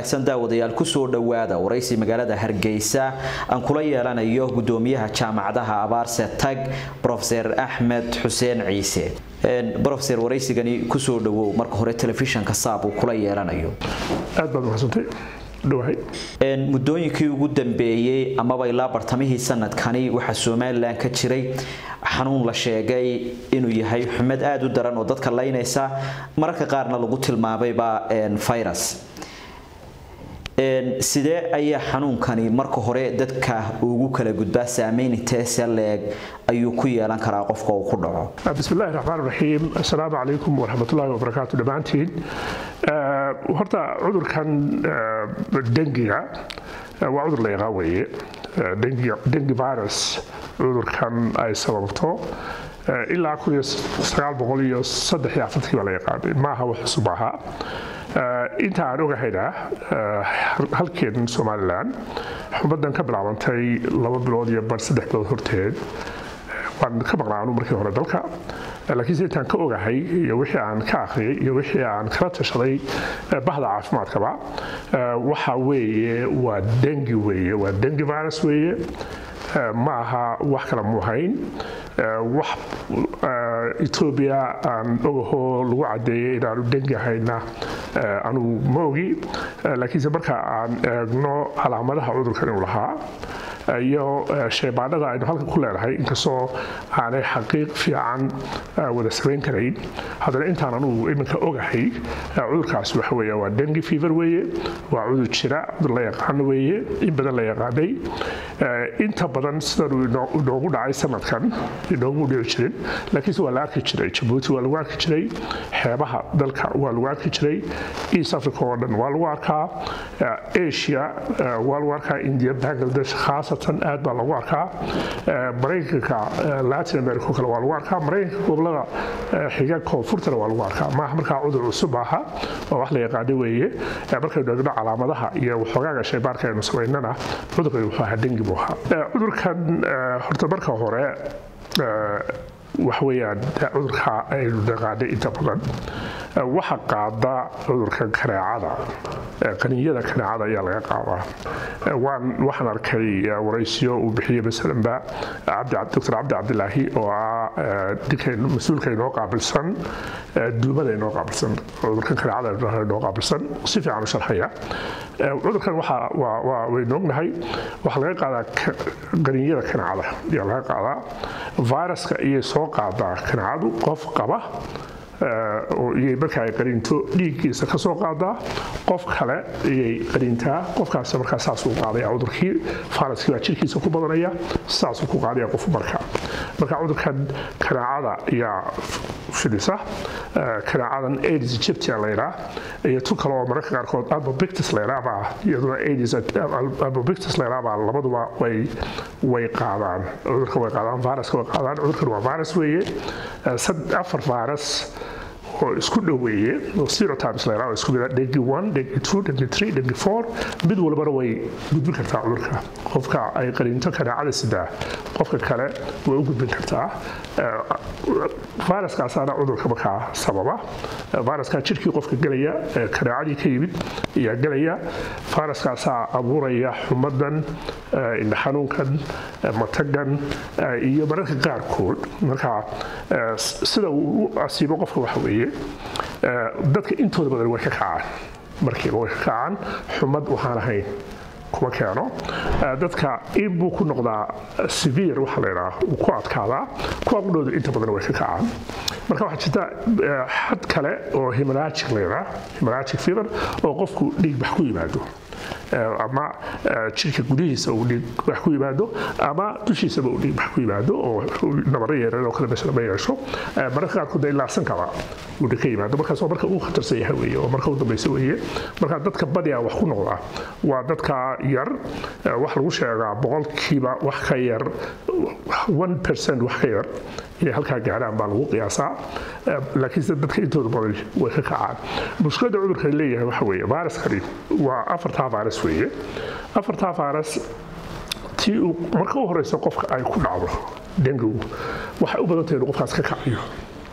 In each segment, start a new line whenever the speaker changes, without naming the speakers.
wanaagsan daawadayaal kusoo dhowaada waraysi magaalada hargeysa aan kula yeelanayo gudoomiyaha jaamacadaha abaarse tag rofeer axmed xuseen ciise rofeer waraysigani kusoo dhawow marka hore telefishanka saab uu kula yeelanayo
aad baad mahadsantay dhawahay
muddooyinkii ugu dambeeyey amaba ilaa bartamihii sanadkani waxaa somalilan ka jiray xanuun la sheegay inuu yahay xumad aada u daran oo dadka laynaysa mararka qaarna lagu tilmaamayba virus sidee ayaa xanuunkani marka hore dadka ugu kala gudbaa saameyn inteese leeg ayuu ku yeelan karaa qofka uu ku dhaco
bismillahi raxmaan raxiim assalaamu calaykum waraxmatullaahi wabarakaatu dhammaantiin horta cudurkan dengiga waa cudur la yaqaan weeye dengi virus cudurkan ay sababto ilaa baa la yaqaanay maaha wax cusub ahaa inta aan ogahayna halkeen somalilan xumadan ka bilaabantay laba bilood iyo bar saddex bilood horteed waan ka maqnaa anu markii hore dalka laakiinse intaan ka ogahay iyo wixii aan ka akhriyay iyo wixii aan kala tashaday bahda caafimaadkaba waxa weeye waa dengi weeye waa dengi virus weeye ma aha wax kale muuhayn wax etoobiya aan ogahoo lagu cadeeyay inaanu dengi ahayna anugu ma ogi laakiinse marka aan eegno calaamadaha cudurkan inuu lahaa iyo sheebaanada aynu halka ku leenahay inkastoo aanay xaqiiq fiican wada samayn karayn haddana intaan anugu iminka ogahay cudurkaas waxa weeye waa dengi fever weeye waa cudur jira cudur la yaqaano weeye in badan la yaqaanay inta badan sidanuu inoogu dhacay sanadkan inoogu dhici jirin laakiinse waa la arki jiray jabuuti waa lagu arki jiray xeebaha dalka waa lagu arki jiray east africa oo dhan waa lagu arkaa asia waa lagu arkaa india bangladesh khaasatan aad baa lagu arkaa maraykanka latin america oo kale waa lagu arkaa maraykanka gobolada xiga koonfurtana waa lagu arkaa maaha markaa cudur cusub aha oo wax la yaqaano weeye markaynu eegno calaamadaha iyo waxoogaaga shaybaarka aynu samaynana cudurkan wuxuu ahaa dengi buu ahaa cudurkan horta marka hore waxweeyaan cudurka aynu naqaanay inta badan waxa qaada cudurka kaneecada qaninyada kaneecada ayaa laga qaadaa waxaan arkay waraysiyo uu bixiyey masalanba doctor cabdi cabdilaahi oo ah mas-uulka inoo qaabilsan duumada inoo qaabilsan cudurkan kaneecada inoo qaabilsan si fiican u sharxaya cudurkan waynu ognahay waxaa laga qaadaa qaninyada kaneecada ayaa laga qaadaa viruska iyay soo qaadaa kaneecadu qof qaba iyay marka ay qariinto dhiiggiisa ka soo qaadaa qof kale iyay qariintaa qofkaas markaa saasuu qaadaya cudurkii faraskii baa jirkiisa ku badanaya saasuu ku qaadaya qof marka marka cudurkan kanaacada ayaa fidisa kanaacadan aids egyptia layraa iyo tu kale oo mararka qaarkood albobictus layraabaa iyaduna aids albobictus layraabaa labaduba way way qaadaan cudurka way qaadaan viruska way qaadaan cudurkan waa virus weeye afar virus oo isku dhoweeye oo serotypes la yidhahdo isku mida dengi one dengi two dengi three dengi four mid walbana way gudbin kartaa cudurka qofka ay qaniinto kanaacada sidaa qofka kale way u gudbin kartaa viruskaasaana cudurka markaa sababa viruskaa jirkii qofka gelaya kanaacadii ka yimid ayaa gelaya viruskaasaa abuuraya xumadan indha xanuunkan matagan iyo mararka qaarkood marka sida uu u asiibo qofka waxa weeye dadka intooda badan way ka kacaan markiiba way ka kacaan xumad waxaan ahayn kuma keeno dadka in buu ku noqdaa severe waxa la yidhaha uu ku adkaadaa kuwa qudhooda inta badan way ka kacaan marka waxaa jirta xad kale oo hemorrhagic la yidhaha hemorrhagic fever oo qofku dhiigbax ku yimaado ama jirka gudihiisa uu dhiigbax ku yimaado ama dushiisaba uu dhiigbax ku yimaado oo nabaro yeeran oo kale meesha ma yeesho mararka qaarkood ilaa sankaba uu ka yimaado markaas waa marka uu khatarsan yahay weeye oo marka u dambaysa weeye marka dadka badiyaa wax ku noqda waa dadka yar wax lagu sheegaa boqolkiiba wax ka yar one percent wax ka yar inay halkaa gaaraan baa lagu qiyaasaa laakiinse dadka intooda badan way ka kacaan mushkiladda cudurkan leeyahay waxa weeye viruskani waa afartaa virus weeye afartaa virus tii uu marka u horeysa qofka ay ku dhacdo dengigu waxay u badan tahay inuu qofkaas ka kacayo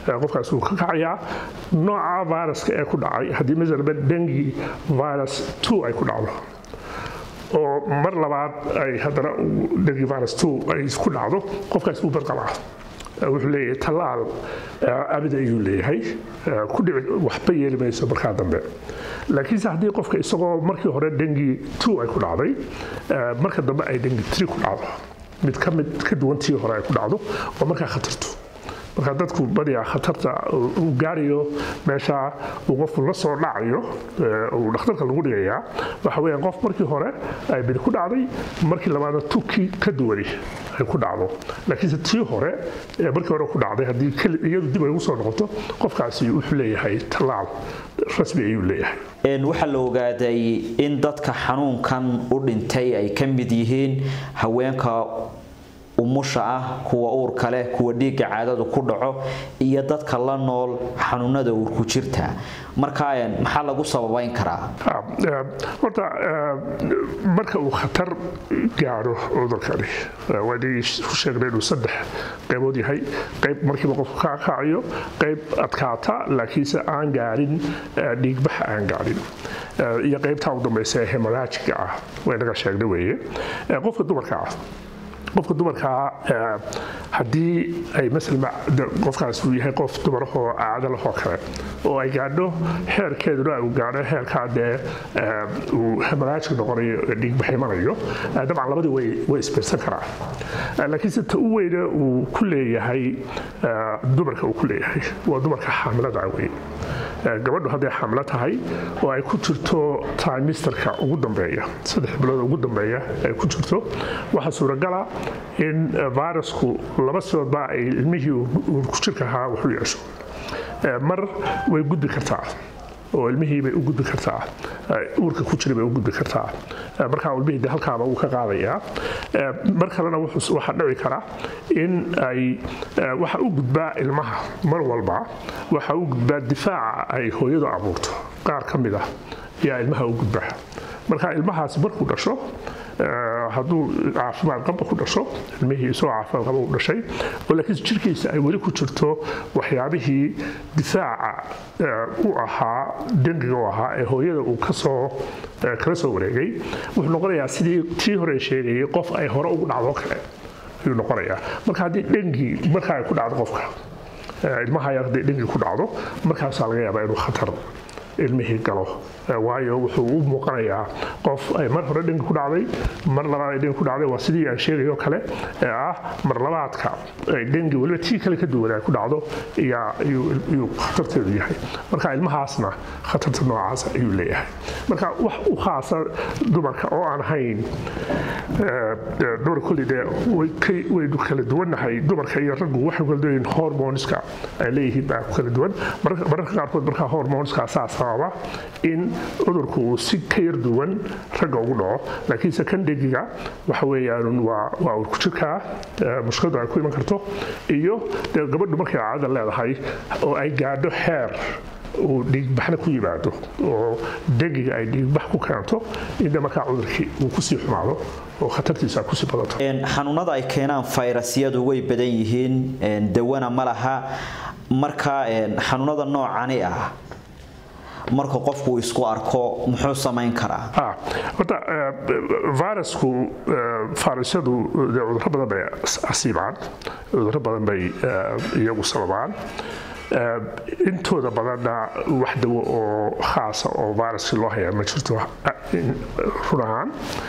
qofkaas wuu ka kacayaa nooca viruska ee ku dhacay haddii masalaba dengi virus two ay ku dhacdo oo mar labaad ay haddana dengi virus two ay ku dhacdo qofkaas wuu badqabaa wuxuu leeyahay tallaal abid ayuu leeyahay ku dhici waxba yeeli mayso markaa dambe laakiinse haddii qofka isagoo markii hore dengi two ay ku dhacday marka dambe ay dengi three ku dhacdo mid ka mid ka duwan tii hore ay ku dhacdo oo markaa khatarto marka dadku badiyaa khatarta uu gaarayo meesha uu qofku la soo dhacayo uu dhakhtarka lagu dhigayaa waxa weeyaan qof markii hore ay bidi ku dhacday markii labaadna tuki ka duwani ay ku dhacdo laakiinse tii hore markii hore ku dhacday haddii iyadu dib ay ugu soo noqoto qofkaasi wuxuu leeyahay tallaal rasmi ayuu leeyahay
waxaa la ogaaday in dadka xanuunkan u dhintay ay ka mid yihiin haweenka umusha ah kuwa uurka leh kuwa dhiigga caadadu ku dhaco iyo dadka la nool xanuunada uurku jirta marka maxaa lagu sababayn karaa
horta marka uu khatar gaadho cudurkani waanigii ku sheegnay inuu saddex qaybood yahay qayb markiiba qofku ka kacayo qayb adkaata laakiinse aan gaadhin dhiigbaxa aan gaadhin iyo qaybtaa u dambaysa ee hemoraajiga ah waynaga sheegnay weeye qofka dumarka ah qofka dumarkaa haddii ay maala qofkaas uu yahay qof dumarahoo caado lahoo kale oo ay gaadho xeerkeeduna uu gaadho xeerkaa dee uu hemaraajka noqonayo dhiigbax imanayo dabcan labadii way isbirsan karaa laakiinse ta u weyne uu ku leeyahay dumarka uu ku leeyahay waa dumarka xaamilada wey gabadhu hadday xamlo tahay oo ay ku jirto timisterka ugu dambeeya saddex bilood ugu dambeeya ay ku jirto waxaa suuragala in virusku laba sidoodba ay ilmihii ku jirka ahaa waxu yeesho mar way gudbi kartaa oo ilmihii bay u gudbi kartaa uurka ku jira bay u gudbi kartaa markaa ilmihii de halkaaba uu ka qaadayaa mar kalena waxaa dhici kara in ay waxa u gudbaa ilmaha mar walba waxa u gudbaa difaaca ay hooyadu abuurto qaar ka mid ah ayaa ilmaha u gudba marka ilmahaas markuu dhasho hadduu caafimaad qaba ku dhasho ilmihii isagoo caafimaad qaba u dhashay oo laakiin jirkiisa ay weli ku jirto waxyaabihii difaaca u ahaa dengiga u ahaa ee hooyada uu kasoo kala soo wareegay wuxuu noqonayaa sidii tii hore sheegayay qof ay hore ugu dhacdo kale ayuu noqonayaa marka haddii dhengi marka ay ku dhacdo qofka ilmaha yar haddii dhengi ku dhacdo markaasaa laga yaabaa inuu khatar ilmihii galo waayo wuxuu u muuqanayaa qof ay mar hore dhengi ku dhacday mar labaad ay dhengi ku dhacday waa sidii aan sheegayo kale ee ah mar labaadka ay dhengi weliba tii kale ka duwan ay ku dhacdo iyuu khatarteedu yahay marka ilmahaasna khatarta noocaas ayuu leeyahay marka wax u khaasa dumarka oo aan hayn dumar kulli dee waynu kala duwannahay dumarka iyo raggu waxay kala duwan hormonska ay leeyihiin baa ku kala duwan mararka qaarkood markaa hormonska saa sababa in cudurku uu si ka yar duwan ragga ugu dhaco laakiinse kan dhegiga waxa weeyaan waa waa uu ku jirkaa mushkiladu ay ku iman karto iyo dee gabadhu markay caadada leedahay oo ay gaadho xeer uu dhiigbaxna ku yimaado oo degiga ay dhiigbax ku keento inda markaa cudurkii uu kusii xumaado oo khatartiisa kusii badato
xanuunada ay keenaan fayrasyadu way badan yihiin dawana ma laha marka xanuunada noocani ah marka qofku isku arko muxuu samayn karaa
horta virusku fayrasyadu cudurro badan bay asiibaan cudurro badan bay iyagu sababaan intooda badanna wax dawo oo khaasa oo viruskii loo hayaa ma jirto run ahaan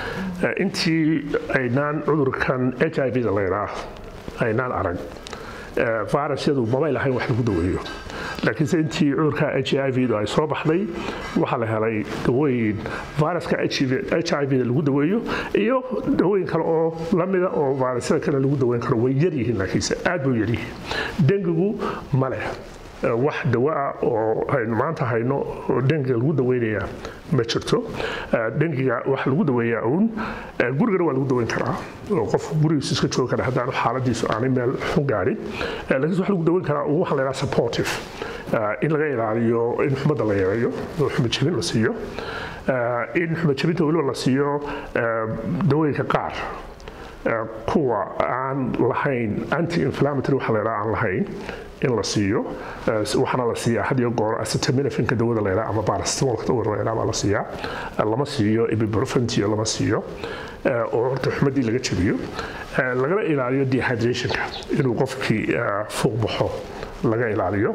intii aynaan cudurkan h i v da laydhaa aynaan arag virusyadu mabay lahayn wax lagu daweeyo laakiinse intii cudurka h i v da ay soo baxday waxaa la helay dawooyin viruska h i v da lagu daweeyo iyo dawooyin kale oo lamida oo virusyada kale lagu daweyn karo way yaryihiin laakiinse aad bay yaryihiin dengigu ma leh wax dawo ah oo aynu maanta hayno oo dengiga lagu daweynayaa ma jirto dengiga waxa lagu daweeyaa uun gurigana waa lagu daweyn karaa oo qof gurigiisu iska joogi kara haddaanu xaaladiisu aanay meel xun gaarin laakiinse waxa lagu daweyn karaa uun waxa la yidhaha supportive in laga ilaaliyo in xumadda la yareeyo oo xumad jebin la siiyo in xumad jebinta weliba la siiyo dawooyinka qaar kuwa aan lahayn anti inflammatory waxa laydhaa aan lahayn in la siiyo waxaana la siiyaa had iyo goor acetaminophenka dawada laydhaa ama paracetamolka dawada laydhaa baa la siiyaa lama siiyo ibuprofentiyo lama siiyo oo horta xumadii laga jabiyo lagana ilaaliyo dehydrationka inuu qofkii fuuq baxo laga ilaaliyo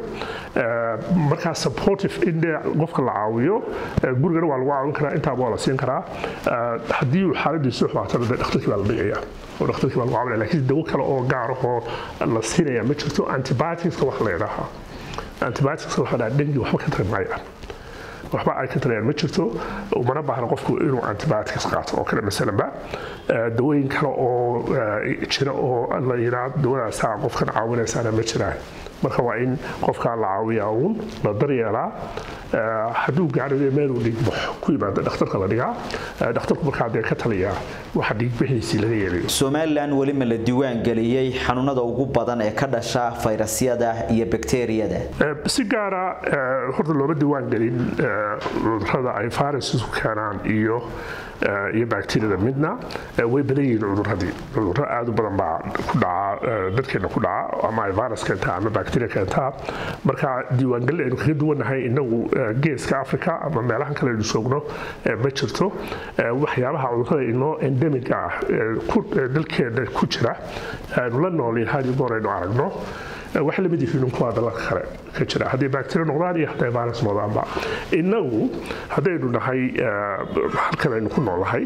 markaa supportive in qofka la caawiyo gurigana waa lagu caawin karaa intaaba waa la siin karaa haddii uu xaaladiisu xumaatana de dhakhtarkii baa la dhigaya oo dhakhtarkii baa lagu caawinaya laakiin dawo kale oo gaar ahoo la siinaya ma jirto antibioticska wax la yidhaahaa antibioticska waxa dhaha dhengi waxba ka tari maayaan waxba ay ka tarayaan ma jirto umana baahna qofku inuu antibiotics qaato oo kale masalanba dawooyin kale oo jira oo la yidhaa dawadaasaa qofkan caawinaysaana ma jiraan marka waa in qofkaa la caawiyaa uun la daryeelaa hadduu gaadhayo meeluu dhiigbaxo ku yimaada dhakhtarka la dhigaa dhakhtarku markaa dee ka taliyaa waxa dhiigbixiisii laga yeelayo
somalilan weli ma la diiwaan geliyey xanuunada ugu badan ee ka dhasha fayrasyada iyo bakteeriyada
si gaara horta looma diiwaan gelin cudurada ay viruses ku keenaan iyo iyo bakteriyada midna way badan yihiin cuduradii cuduro aad u badan baa ku dhaca dadkeena ku dhaca ama ay virus keentaa ama bakteriya keentaa marka diiwaangelin aynu kaga duwannahay inagu geeska africa ama meelahan kale aynu joogno ma jirto waxyaabaha cudurada inoo endemic ah dalkeena ku jira aynu la noolin hadi goor aynu aragno waxay lamid yihiin kuwa dalalka kale ka jira hadday bacteria noqdaan iyo hadday virus noqdaanba innagu haddaynu nahay halkan aynu ku noolahay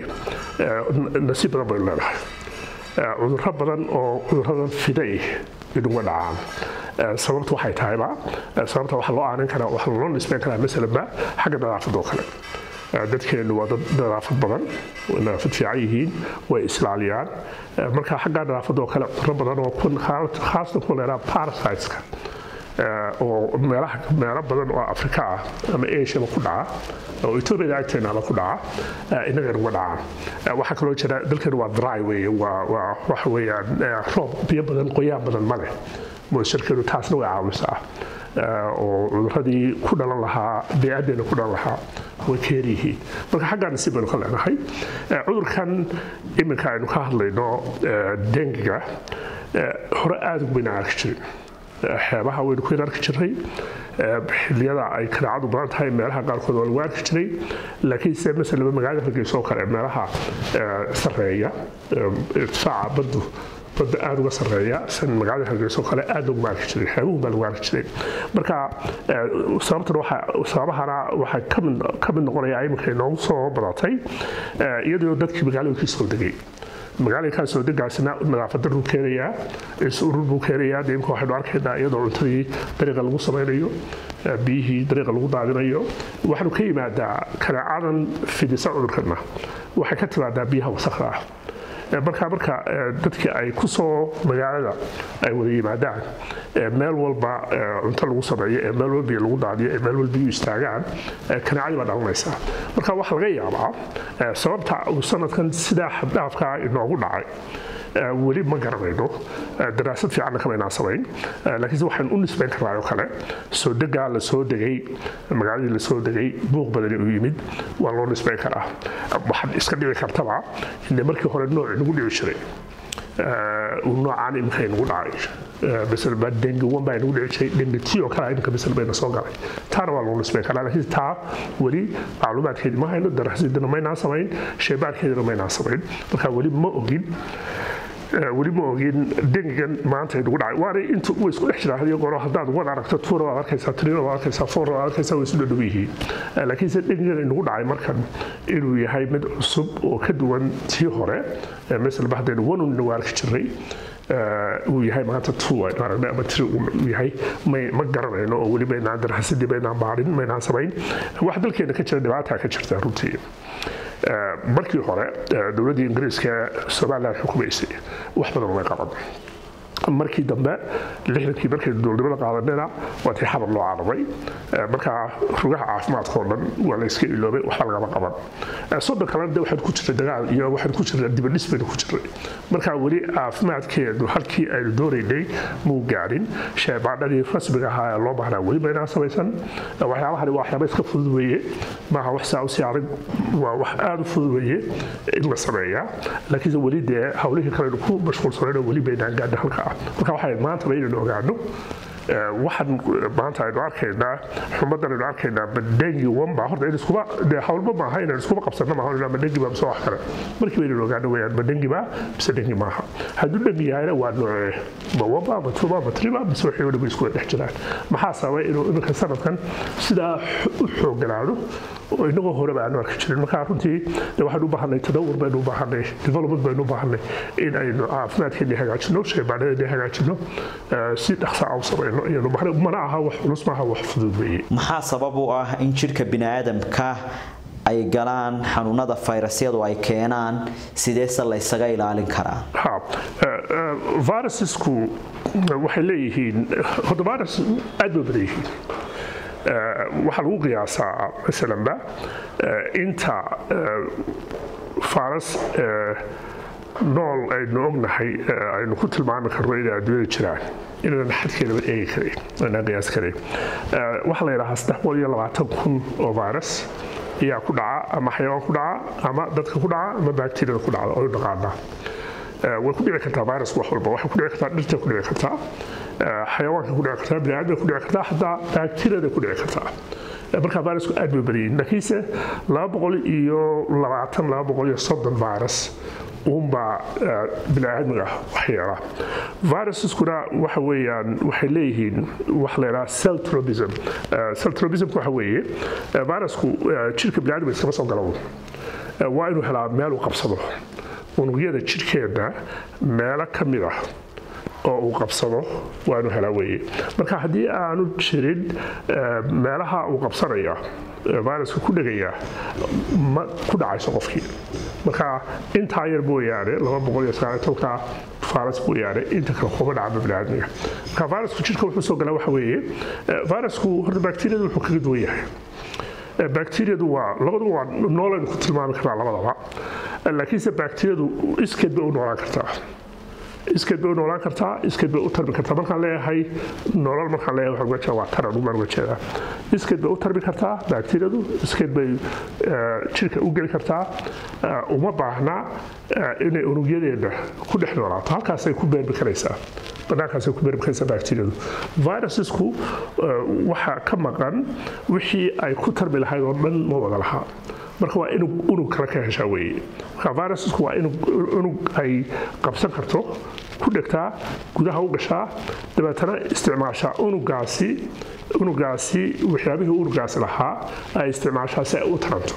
nasiib badan baynu leenahay cudurro badan oo cudurradan fiday inuga dhacaan sababta waxay tahayba sababta waxa loo aanin karaa waxa loo nisbeyn karaa masalanba xagga nadaafadda oo kale dadkeennu waa dad nadaafad badan nadaafad fiican yihiin way islaaliyaan marka xagga nadaafadda oo kale cudurro badan oo khaasatan kuwa leeraa parasiteska oo meelaha meelo badan oo afrika ah ama asiaba ku dhaca oo etoobiyada agteenaba ku dhaca innagan uga dhacaan waxaa kaloo jira dalkeenu waa dry weeye waa waxa weeyaan roob biyo badan qoyaan badan ma leh moisturkeenu taasna way caawisaa oo cuduradii ku dhalan lahaa beyaddeena ku dhalan lahaa way ka yar yihiin marka xaggaa nasiib baynu ka leenahay cudurkan iminka aynu ka hadlayno dengiga hore aada ugu bayna arki jirin xeebaha waynu ku arki jiray xilliyada ay kanaacadu badan tahay meelaha qaarkood waa lagu arki jiray laakiin se masalaba magaalada hargeysa oo kale meelaha sarreeya irtifaaca baddu badda aada uga sarreeya san magaalada hargeysa oo kale aada loguma arki jiray xeebuhu baa lagu arki jiray marka sababtan waxa sababahana waxay ka mid noqonaya iminka inoogu soo badatay iyadoo dadkii magaalooyinkii soo degay magaalooyinkaa soo degaasina nadaafaddaruu keenayaa is-urur buu keenayaa dee imka waxaynu arkaynaa iyadoo cuntadii dariiqa lagu samaynayo biyihii dariiqa lagu daadinayo waxaanu ka yimaadaa kanaacadan fidisa cudurkana waxay ka timaadaa biyaha wasakda ah marka marka dadkii ay ku soo magaalada ay wada yimaadaan meel walba cunto lagu sameeyo ee meel walba biyo lagu daadiyo ee meel walba biyu istaagaan kanaacadii baa dhalanaysaa marka waxaa laga yaabaa sababta uu sanadkan sidaa xaddhaafkaa inoogu dhacay weli ma garanayno daraasad fiicanna kamaynaan samayn laakiinse waxaan u nisbayn karnaa oo kale soo degaa la soo degay magaaladii la soo degay buuq badani uu yimid waa loo nisbayn karaa waxaad iska dhici kartaba ine markii hore nooc inagu dhici jiray uu noocaan iminka inagu dhacay masalba dengi wan baa inagu dhici jiray dengi ti oo kale iminka masal bayna soo galay taana waa loo nisbayn karaa laakiin taa weli macluumaadkeedii ma hayno daraasadina maynaan samayn sheebaarkeedina maynaan samayn marka weli ma ogin weli ma ogin dengigan maanta inagu dhacay waana intu way isku dhex jiraan hadiyo gooro haddaad wad aragto tuura waad arkaysaa trina waad arkaysaa foora waad arkaysaa way isu dhadhow yihiin laakiinse dengigan inagu dhacay markan inuu yahay mid cusub oo ka duwan tii hore masalba haddaynu wanun inagu arki jiray uu yahay maanta two aynu aragnay ama tiri uu yahay ma garanayno oo weli maynaan darxasadii maynaan baarin maynaan samayn wax dalkeena ka jira dhibaataa ka jirta runtii markii hore dowladdii ingiriiska somaliland xukumaysay wax badan umay qaban markii dambe lixdankii markaynu dowladnimada qaadanayna waa tii xabad loo cararay markaa rugaha caafimaadka oo dhan waa la iska iloobay waxba lagama qaban soddon kalena de waxaan ku jirnay dagaal iyo waxaan ku jirnay dibadhis baynu ku jirnay markaa weli caafimaadkeedu halkii aynu doonaynay muu gaadhin sheebaadhadii rasmiga ahaa ee loo baahnaa weli baynaan samaysan waxyaabahani waa waxyaaba iska fudud weeye maaha wax saa usii adag waa wax aada u fudud weeye in la sameeyaa laakiinse weli dee hawlihii kalenu ku mashquulsanayno weli baynaan gaadhin halka ah marka waxay maantaba inaynu ogaano waxaan maanta aynu arkaynaa xumadan aynu arkaynaa madengi wamba horta in iskuba dee hawlba maaha inaan iskuba qabsanno maaha inaa madengi baa mise wax kale markii baynu ogaano weyaan madengi baa mise dengi maaha hadduu dengi yahayna waa noocee ma wamba ma tuba ma triba mise waxay weliba isku dhex jiraan maxaa sababay inuu iminka sanadkan sidaa u xooganaado oo inagoo horeba aanu arki jirin marka runtii waxaynu u baahanay tadawur baynu u baahanay development baynu u baahanay in aynu caafimaadkeennii hagaajino shaybaadhadeennii hagaajino si dhaqsa a u samayno iyanu mana aha wax culus maaha wax fudud weeye
maxaa sabab u ah in jidhka bini'aadamka ay galaan xanuunada fayrasyadu ay keenaan sideese la ysaga ilaalin karaa
virusesku waxay leeyihiin horta virus aad ba badan yihiin waxaa lagu qiyaasaa masalanba inta faras nool aynu ognahay aynu ku tilmaami karno inay adduunyada jiraan inaanan xadkeedaba eegi karayn aanaan qiyaas karayn waxaa la yidhahaa saddex boqol iyo labaatan kun oo virus ayaa ku dhaca ama xayawaan ku dhaca ama dadka ku dhaca ama bakteriyada ku dhacda oo dhaqaanaa way ku dhici kartaa virusku wax walba waxay ku dhici kartaa dhirta ku dhici kartaa xayawaanka ku dhici kartaa biniaadamka ku dhici kartaa xataa bakteriyada ku dhici kartaa markaa virusku aad bay badayin laakiinse laba boqol iyo labaatan laba boqol iyo soddon virus uunbaa biniaadmiga waxyeela virusaskuna waxa weeyaan waxay leeyihiin wax la yidhaha celtrobism celtrobismku waxa weeye virusku jirka biniaadmiga iskama soo galo waa inuu helaa meel uu qabsado unugyada jirhkeenna meelo ka mid ah oo uu qabsado waa inuu helaa weeye marka haddii aanu jirin meelaha uu qabsanaya viruska ku dhegaya ma ku dhacayso qofkii marka intaa yar mooyaane laba boqol iyo sagaal tobanka virus mooyaane inta kale kuma dhacba biniaadmiga marka virusku jirka wuxuu soo galaa waxa weeye virusku horta bakteriyadu wuxuu kaga duwan yahay bakteriyadu waa labaduba waa noolaynu ku tilmaami karnaa labadaba laakiinse bakteriyadu iskeed bay u noolaan kartaa iskeed bay u noolaan kartaa iskeed bay u tarmi kartaa markaan leeyahay nolol markaan leeyahay waxaan uga jeeda waa taran umaan uga jeedaa iskeed bay u tarmi kartaa bakteriyadu iskeed bay jirka u geli kartaa uma baahna inay unugyadeena ku dhex noolaato halkaasay ku beermi karaysaa banaankaasay ku beermi karaysaa bakteriyadu virusesku waxaa ka maqan wixii ay ku tarmi lahayd oo dhan ma wada lahaa marka waa inuu unug kale ka heshaa weeye marka virusesku waa unug ay qabsan karto ku dhegtaa gudaha u gashaa dabeetana isticmaashaa unugaasi unugaasi waxyaabihii unugaasi lahaa ay isticmaashaa si ay u taranto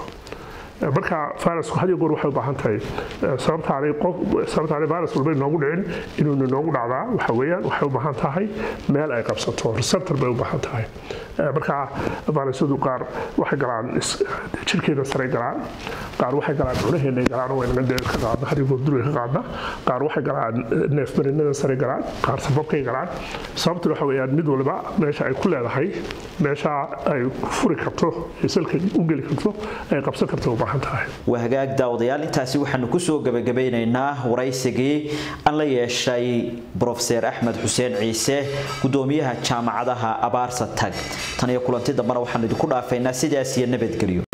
marka virusku had iyo goor waxay u baahan tahay sababtaanay qof sababtaanay virus walba inoogu dhicin inuuna inoogu dhacdaa waxa weeyaan waxay u baahan tahay meel ay qabsato receptor bay u baahan tahay marka virusyadu qaar waxay galaan jirkeena saray galaan qaar waxay galaan cunaheena galaan oo waynaga dee ka qaadna had iyo goor duriga ka qaadna qaar waxay galaan neefmarinada sare galaan qaar sababkay galaan sababtuna waxa weeyaan mid waliba meesha ay ku leedahay meesha ay furi karto salka u geli karto ay qabsan karto u baahan tahay
waa hagaag daawadayaal intaasi waxaanu kusoo gabagabeynaynaa waraysigii aan la yeeshay brofeser axmed xuseen ciise gudoomiyaha jaamacadaha abaarsa tag tan iyo kulanti dambena waxaanu idinku dhaafaynaa sidaas iyo nabadgelyo